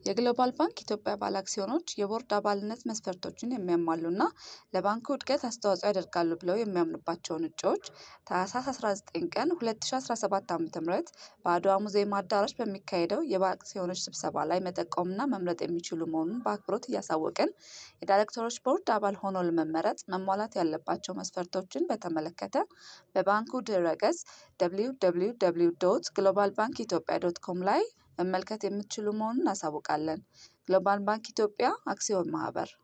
የግሎባል ባንክ ኢትዮጵያ ባለ አክሲዮኖች የቦርድ አባልነት መስፈርቶችን የሚያሟሉና ለባንኩ እድገት አስተዋጽኦ ያደርጋሉ ብለው የሚያምኑባቸውን እጩዎች ታህሳስ 19 ቀን 2017 ዓ.ም በአድዋ ሙዚየም አዳራሽ በሚካሄደው የባለአክሲዮኖች ስብሰባ ላይ መጠቆምና መምረጥ የሚችሉ መሆኑን በአክብሮት እያሳወቅን፣ የዳይሬክተሮች ቦርድ አባል ሆኖ ለመመረጥ መሟላት ያለባቸው መስፈርቶችን በተመለከተ በባንኩ ድረ-ገጽ www.globalbankethiopia.com ላይ መመልከት የምትችሉ መሆኑን እናሳውቃለን። ግሎባል ባንክ ኢትዮጵያ አክሲዮን ማህበር